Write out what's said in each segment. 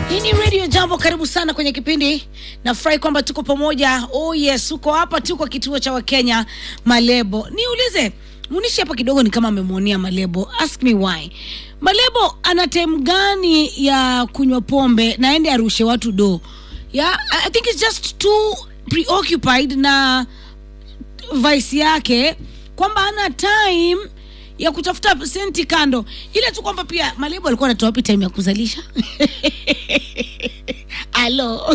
Hii ni Radio Jambo, karibu sana kwenye kipindi. Nafurahi kwamba tuko pamoja. Oh yes, uko hapa, tuko kituo cha Wakenya Malebo. Niulize munishi hapa kidogo, ni kama amemwonea Malebo. Ask me why. Malebo ana time gani ya kunywa pombe na ende arushe watu do? Yeah, I think it's just too preoccupied na vice yake kwamba ana time ya kutafuta senti kando, ile tu kwamba pia Malebo alikuwa anatoa wapi time ya kuzalisha alo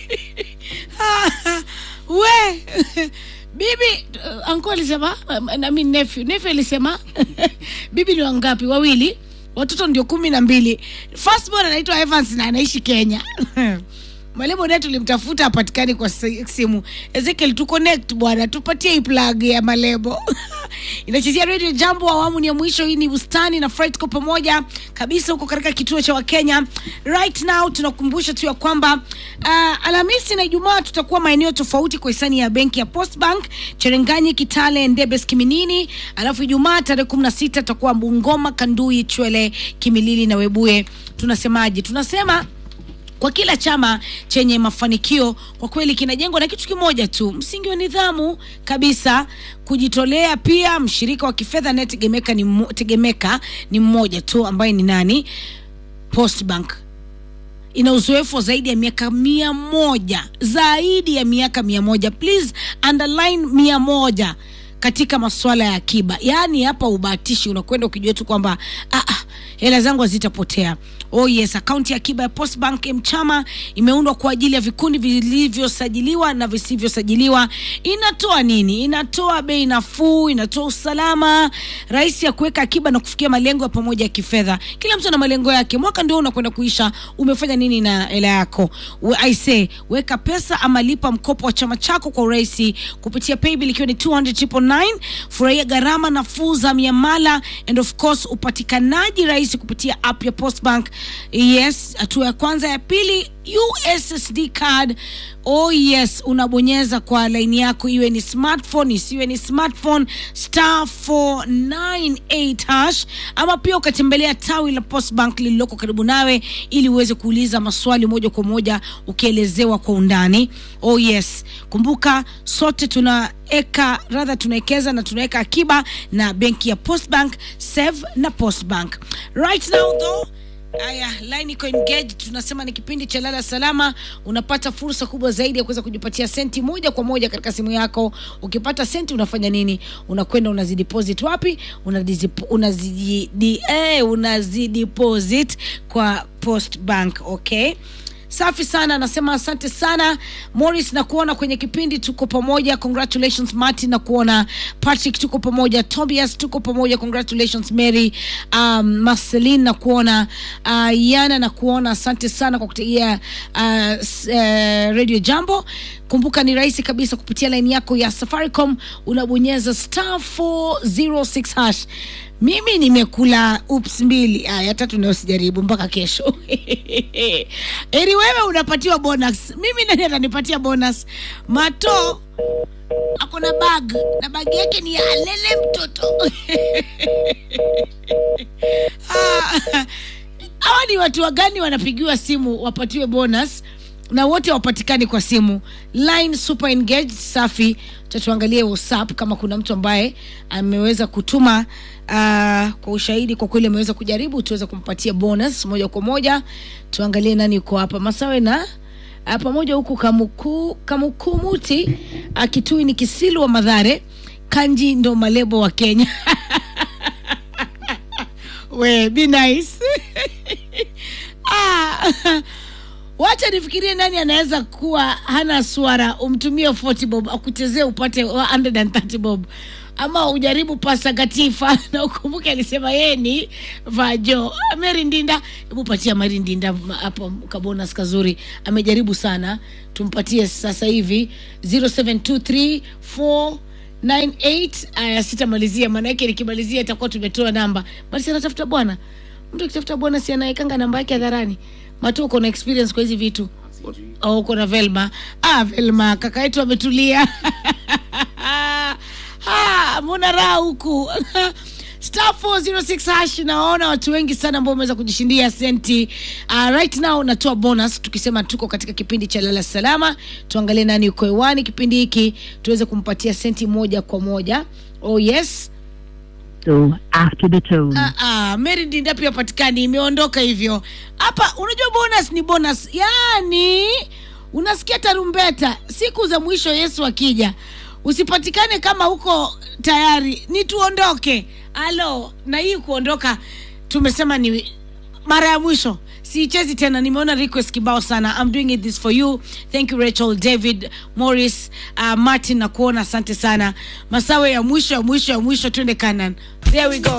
we bibi uh, anko alisema um, nami nephew nephew alisema bibi ni wangapi? Wawili, watoto ndio kumi na mbili. Firstborn anaitwa Evans na anaishi Kenya. Malebo naye tulimtafuta apatikani kwa si- simu. Ezekiel tu connect bwana, tupatie hii plug ya Malebo. Inachezea Radio Jambo, awamu ni ya mwisho. Hii ni bustani na Fright kwa pamoja kabisa huko katika kituo cha Wakenya. Right now tunakumbusha tu ya kwamba uh, Alhamisi na Ijumaa tutakuwa maeneo tofauti kwa hisani ya benki ya Postbank, Cherenganyi, Kitale, Ndebes, Kiminini. Alafu Ijumaa tarehe 16 tutakuwa Bungoma, Kandui, Chwele, Kimilili na Webuye. Tunasemaje? Tunasema kwa kila chama chenye mafanikio kwa kweli kinajengwa na kitu kimoja tu, msingi wa nidhamu kabisa, kujitolea. Pia mshirika wa kifedha anayetegemeka ni, mmo- tegemeka ni mmoja tu ambaye ni nani? Postbank ina uzoefu wa zaidi ya miaka mia moja zaidi ya miaka mia moja please underline mia moja katika masuala ya akiba yaani hapa ubahatishi unakwenda ukijua tu kwamba ah, ah, hela zangu hazitapotea oh yes akaunti ya akiba ya postbank mchama imeundwa kwa ajili ya vikundi vilivyosajiliwa na visivyosajiliwa inatoa nini inatoa bei nafuu inatoa usalama rahisi ya kuweka akiba na kufikia malengo ya pamoja ya kifedha kila mtu ana malengo yake mwaka ndio unakwenda kuisha umefanya nini na hela yako We- I say weka pesa ama lipa mkopo wa chama chako kwa urahisi kupitia paybill ikiwa ni 200 furahia gharama nafuu za miamala and of course upatikanaji rahisi kupitia app ya postbank yes hatua ya kwanza ya pili ussd card oh yes unabonyeza kwa laini yako iwe ni smartphone isiwe ni smartphone star 498 hash ama pia ukatembelea tawi la postbank lililoko karibu nawe ili uweze kuuliza maswali moja kwa moja ukielezewa kwa undani oh yes kumbuka sote tunaeka radha tunawekeza na tunaweka akiba na benki ya postbank save na postbank right now though Aya, line iko engaged. Tunasema ni kipindi cha lala salama. Unapata fursa kubwa zaidi ya kuweza kujipatia senti moja kwa moja katika simu yako. Ukipata senti unafanya nini? Unakwenda unazideposit wapi? Unazidi unazidi di, eh, unazideposit kwa Post Bank, okay? Safi sana, anasema asante sana Morris, na kuona kwenye kipindi, tuko pamoja. Congratulations Martin, na kuona Patrick, tuko pamoja. Tobias, tuko pamoja. Congratulations Mary, um, Marceline, na kuona uh, Yana, na kuona asante sana kwa kutegea uh, s- uh, Radio Jambo. Kumbuka ni rahisi kabisa kupitia laini yako ya Safaricom, unabonyeza star 406 hash. Mimi nimekula ups mbili, aya tatu nayo sijaribu mpaka kesho. Eri wewe unapatiwa bonus, mimi nani atanipatia bonus? Mato ako na bag na bag yake ni ya lele mtoto Ah, hawa ni watu wagani wanapigiwa simu wapatiwe bonus na wote wapatikani kwa simu line super engaged safi tatuangalie whatsapp kama kuna mtu ambaye ameweza kutuma uh, kwa ushahidi kwa kweli ameweza kujaribu tuweze kumpatia bonus moja kwa moja tuangalie nani yuko hapa masawe na uh, pamoja huku kamuku kamukumuti uh, kitui ni kisilu wa madhare kanji ndo malebo wa kenya we be nice ah, wacha nifikirie nani anaweza kuwa hana swara umtumie 40 bob akuchezee upate 130 bob ama ujaribu pasta gatifa na ukumbuke alisema yeye ni vajo meri ndinda hebu patia mari ndinda m- hapo kabonus kazuri amejaribu sana tumpatie sasa hivi 0723 98 aya sitamalizia maanake nikimalizia itakuwa tumetoa namba basi anatafuta bwana mtu akitafuta bwana si anaekanga namba yake hadharani matu uko na experience kwa hizi vitu au uko na velma ah, velma kaka yetu ametulia Ah, mbona raha huku star 406 hash naona watu wengi sana ambao wameweza kujishindia senti uh, right now natoa bonus tukisema tuko katika kipindi cha lala salama tuangalie nani uko hewani kipindi hiki tuweze kumpatia senti moja kwa moja oh yes So after the tone. Ah, ah, Mary Ndinda pia patikani imeondoka hivyo hapa. Unajua bonus ni bonus, yaani unasikia tarumbeta siku za mwisho, Yesu akija usipatikane kama uko tayari, ni tuondoke. Alo, na hii kuondoka tumesema ni mara ya mwisho siichezi tena nimeona request kibao sana I'm doing it this for you thank you Rachel David Morris uh, Martin na kuona asante sana masawe ya mwisho ya mwisho ya mwisho twende Canaan there we go